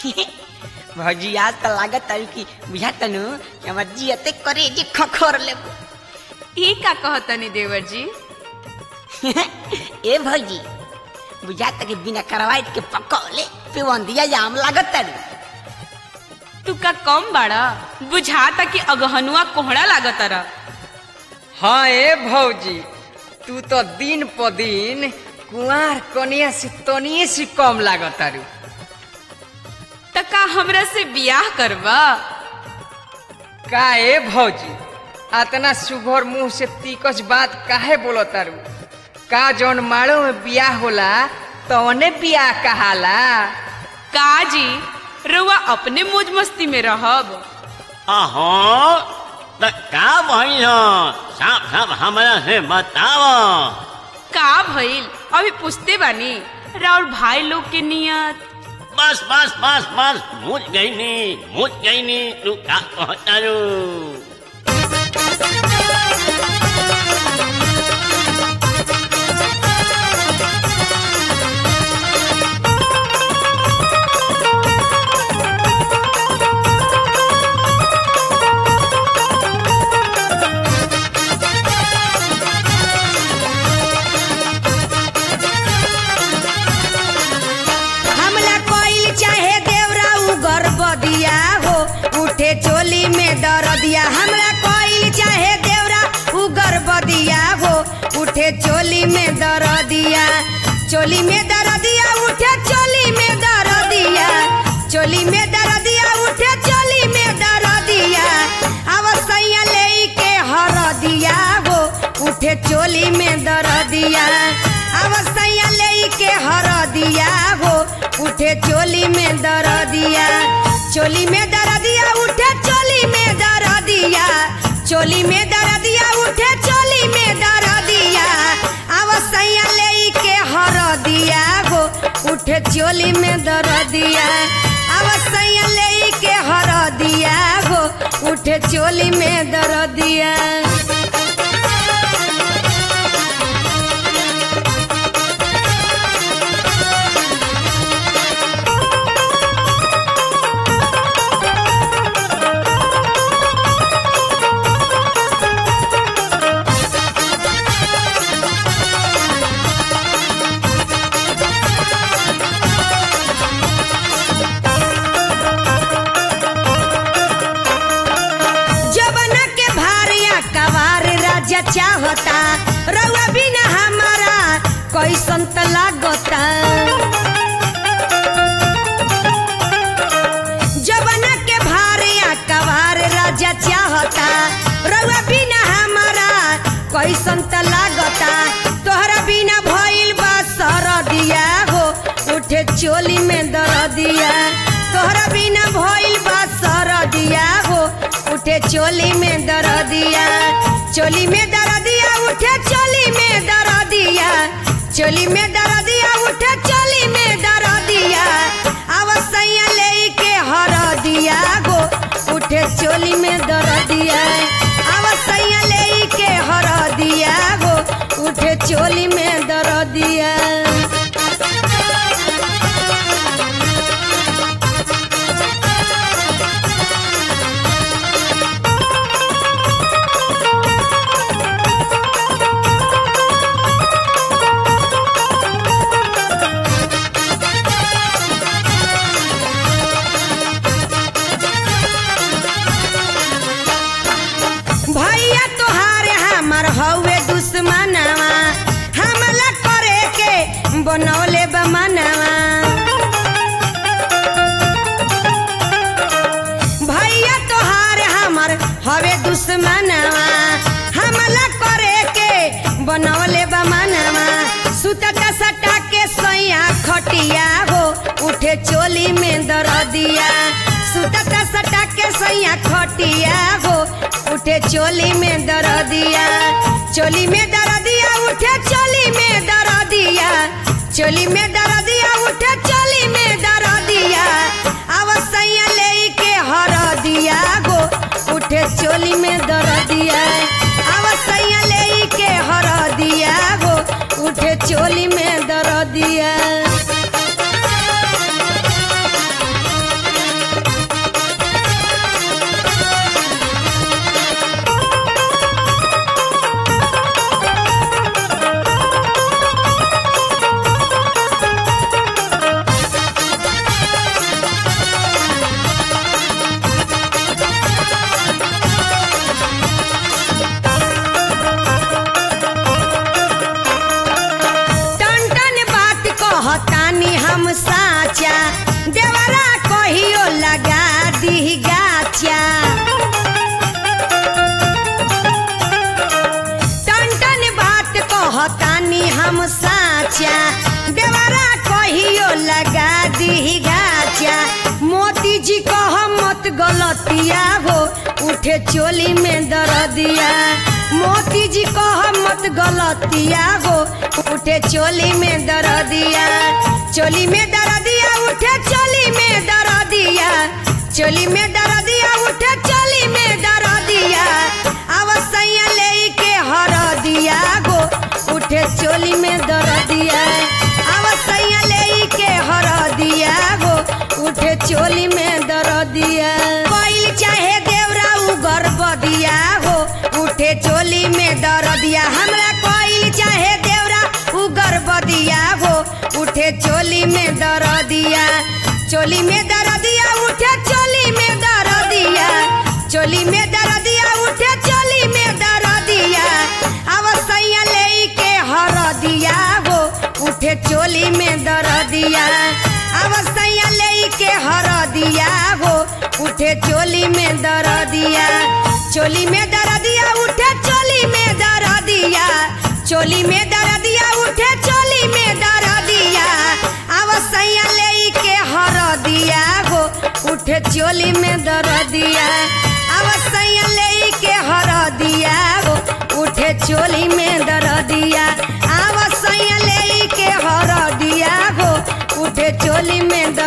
भौजी आज तो लागत तारू कि बुझा तनु कि हमर जियते करे जे खखोर लेबो ई का कहतनी देवर जी ए भौजी बुझा तक बिना करवाइट के पकौले पिवंदिया जाम लागत तारू तू का कम बाड़ा बुझाता कि अगहनुआ कोहड़ा लागत रहा हाँ ए भौजी तू तो दिन प दिन कुआर कनिया से तनिए से कम लागत तारू त का हमरा से बियाह करबा का ए भौजी अतना सुघर मुंह से तीकस बात काहे बोलो तारू का जौन माड़ो में बियाह होला तौने बियाह कहाला का जी रउआ अपने मौज मस्ती में रहब अहो त का भइल साफ साफ हमरा से बताव का भइल अभी पूछते बानी राउर भाई लोग के नियत बस बस बस बस मुझ गईनी मुझ गईनी तू का कहतारू हमला कोइल चाहे देवरा उगर बदिया हो उठे चोली में दरदिया हमला कोइल चाहे देवरा उगर बदिया हो उठे चोली में दरदिया चोली में दरदिया उठे चोली में दरदिया चोली में दरदिया उठे चोली में दरदिया अवसैया ले के हरदिया हो उठे चोली में दरदिया अवसैया ले के हरदिया हो उठे चोली में दरदिया चोली में दरदिया उठे चोली में दरदिया चोली में दरदिया उठे चोली में दरदिया अवसैया ले के हरदिया हो उठे चोली में दरदिया अवसैया ले के हरदिया हो उठे चोली में दरदिया जबना के भारिया कवार राजा चाहता रउआ बिना हमारा कैसन त लागता जबना के भारिया कवार राजा चाहता रउआ बिना हमारा कैसन त लागता तोहरा बिना भइल बा सरदिया हो उठे चोली में दरदिया तोहरा बिना भइल बा सरदिया हो उठे चोली में दरदिया चोली में दरदिया उठे चोली में दरदिया चोली में दरदिया उठे चोली में दरदिया अवसैया ले के हरदिया गो उठे चोली में दरदिया अवसैया ले के हरदिया गो उठे चोली में दरदिया भैया तोहार हमर हौवे दुश्मनवा हमला करे के बनौले बमनवा भैया तोहार हमर हवे दुश्मनवा हमला करे के बनौले बमनवा सुतता सटा के सैया खटिया हो उठे चोली में दरदिया सुतता सटा के सैया खटिया हो उठे चोली में दरदिया चोली में दरदिया उठे चोली में दरदिया चोली में दरदिया उठे चोली में दरदिया अवसैया ले के हरदिया गो उठे चोली में दरदिया अवसैया ले के हरदिया गो उठे चोली में दरदिया हम साचा देवरा कहियो लगा दी गाचा टन टन बात कहतानी हम साचा देवरा कहियो लगा दी गाचा मोती जी कह मत गलतिया हो उठे चोली में दर्दिया मोती जी कह मत गलतिया हो उठे चोली में दर्दिया चोली में दर्दिया उठे चोली में दर्दिया चोली में दर्दिया उठे चोली में दर्दिया अवसैया ले के हर दिया गो उठे चोली में दर्दिया अवसैया ले के हर दिया गो उठे चोली में दर्दिया कोइल चाहे देवरा उ गर्भदिया हो उठे चोली में दर्दिया हमरा कोइल चाहे देवरा उ गर्भदिया हो उठे चोली में दर्दिया चोली में दर्दिया उठे चोली में दर्दिया चोली में दर्दिया उठे चोली में दर्दिया अवसैया ले के हर दिया हो उठे चोली में दर्दिया अवसैया ले के हर दिया हो उठे चोली में दर्दिया चोली में दर्दिया उठे चोली में दर्दिया चोली में दर्दिया उठे चोली में दर्दिया अवसैया ले के हर दिया हो उठे चोली में दर्दिया अवसैया ले के हर दिया हो उठे चोली में दर्दिया अवसैया ले के हर दिया हो उठे चोली में